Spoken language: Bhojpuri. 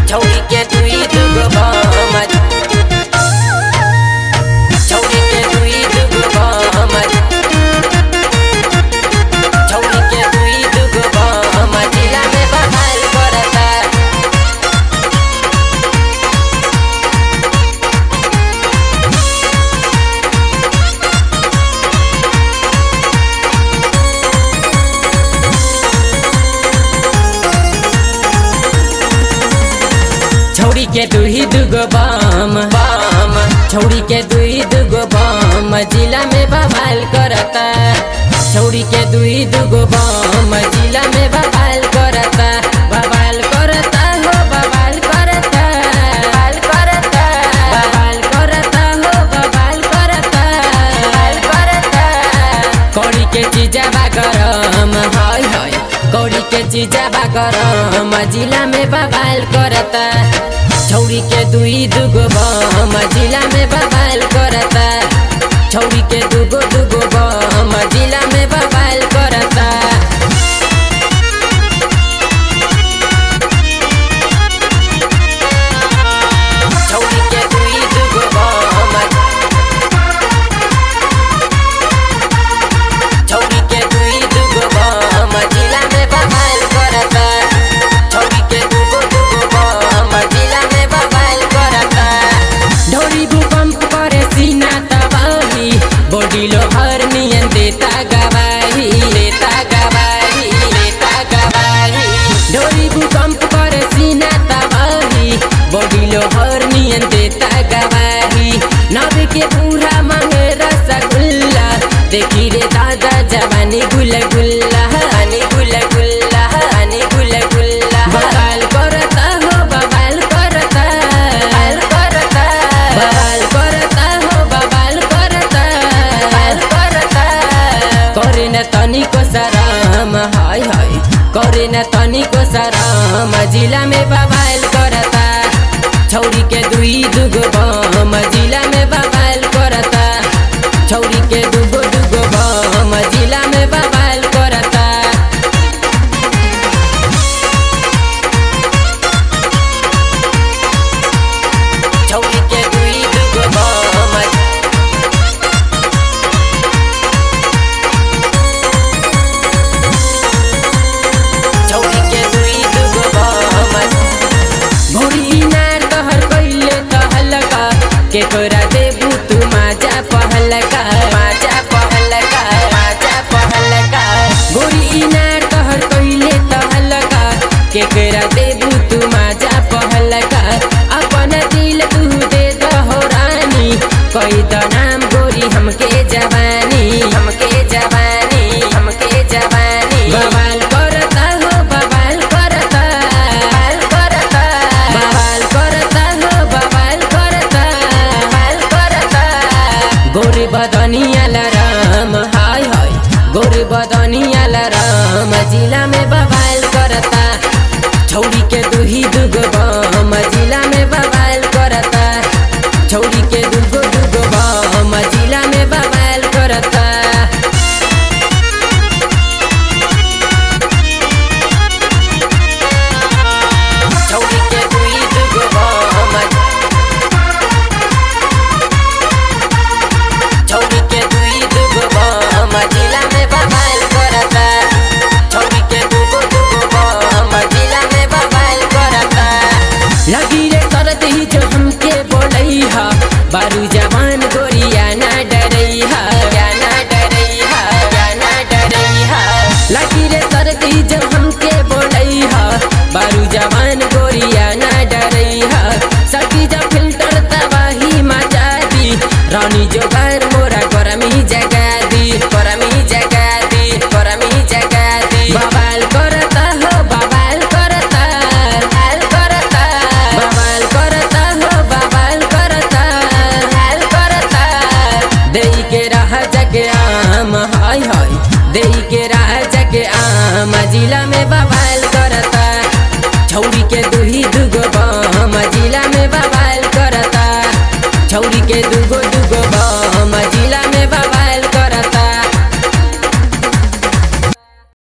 छौरी के दुई दुगो बमत छौरी के दुई दुगो बमत छौरी के दुई दुगो बमत जिला में बहाल करता छौरी के दुही दुगो बम बम छौरी के दुई दुगो बम जिला में बवाल करता छौरी के दुई दुगो बम जिला में बवाल करता बवाल करता हो बवाल करता बवाल करता बवाल करता हो बवाल करता बवाल करता कौड़ी के चीजा बा गरम हाय हाय कौड़ी के चीजा बा गरम जिला में बवाल करता छौरी के दुई दुगो बम जिला में बवाल करता छौरी के दुगो दुगो बम जिला में बवाल करता छौरी के दुई दुगो बम छौरी के दुई दुगो बम जिला में बवाल करता छौरी के दुगो दुगो बम जिला में बवाल करता ढोरी भूकंप करे सीना तबाही बॉडी लोहर नियन देता गवाही देता गवाही देता गवाही ढोरी भूकंप करे सीना तबाही बॉडी लोहर नियन देता गवाही नब के पूरा मांगे रसगुल्ला देखी रे दादा जवानी गुल गुल्ला हनी गुल गुल्ला हनी गुल गुल्ला बवाल करता हो बवाल करता बवाल करता बवाल करता हो बवाल करता बवाल करता करे न तनिको शरम हाय हाय करे न तनिको शरम जिला में बवाल करता छौरी के दुई दुगो बम जिला में बवाल करता छौरी के दुगो दुगो बम जिला में बवाल करता छौरी के दुई दुगो बम छौरी के दुई दुगो बम भोरी नार तहर कइले तहलका के तोरा देबू तू माजा पहलका माजा पहलका माजा पहलका गोरी नार तहर कइले तहलका के तोरा देबू तू माजा पहलका अपन दिल तू दे दहो रानी कई द नाम गोरी हमके जवानी हमके जवानी हमके जवानी बवाल करता हो बवाल करता बवाल करता बवाल करता हो बवाल करता बवाल करता गोरी बदनिया लराम हाय हाय गोरी बदनिया लराम जिला में बवाल करता छौरी के दुही दुगो बम जिला में बवाल करता छौरी के दुगो दुगो बम जिला में बवाल करता छौरी के दुई दुगो बम छौरी के दुई दुगो बम जिला में बवाल करता छौरी के दुगो दुगो बम जिला में बवाल करता लगी रे करत ही जो हमके बोलई हा बारू जवान गोरिया ना डरई हा या ना डरई हा या ना डरई हा लगी रे करत ही जो हमके बोलई हा बारू जवान गोरिया ना डरई हा सकी जब फिल्टर तबाही मचा दी रानी जो घर मोरा गरमी जगा दी गरमी जगा दी गरमी जगा दी बवाल करता हो बवाल करता बवाल करता बवाल करता हो बवाल करता बवाल करता देई के रह जगे आम हाय हाय देई के रह जगे आम जिला में बवाल करता छौरी के दुही दुगो बम जिला में बवाल करता छौरी के दुगो